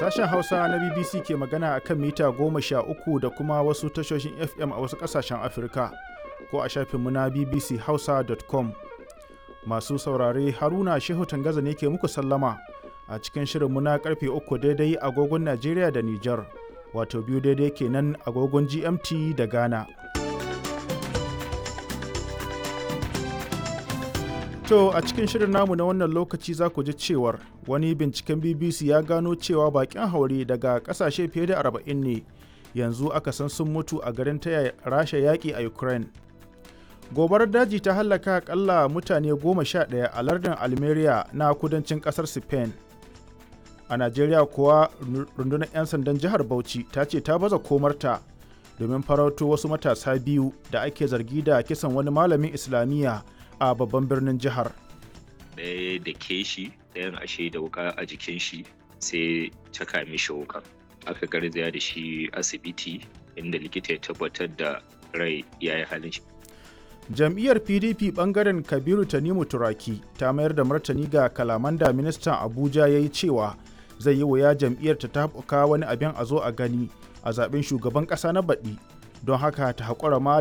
Sashen Hausa na BBC ke magana a kan mita goma sha uku da kuma wasu tashoshin FM a wasu ƙasashen Afirka ko a shafinmu na bbchausa.com. Masu saurare Haruna Shehu Tangaza ne ke muku sallama a cikin shirinmu na karfe uku daidai agogon Najeriya da Nijar, wato biyu daidai kenan agogon GMT da Ghana. To a cikin shirin namu na wannan lokaci za ku ji cewar wani binciken BBC ya gano cewa bakin haure daga kasashe fiye da 40 ne yanzu aka san sun mutu a garin taya rasha yaƙi a Ukraine. Gobarar daji ta hallaka akalla mutane goma sha ɗaya a lardin Almeria na kudancin ƙasar Spain. A Najeriya kuwa rundunar 'yan sandan jihar Bauchi ta ce ta baza komarta domin farauto wasu matasa biyu da ake zargi da kisan wani malamin Islamiyya a babban birnin jihar. Ɗaya da ke shi ɗayan ashe da wuka a jikin shi sai caka mishi wuka. Aka garzaya da shi asibiti inda likita ya tabbatar da rai ya yi halin shi. Jam'iyyar PDP bangaren Kabiru Tanimu Turaki ta mayar da martani ga kalaman da ministan Abuja ya yi cewa zai yi wuya jam'iyyar ta tabuka wani abin a zo a gani a zaben shugaban ƙasa na baɗi don haka ta haƙura ma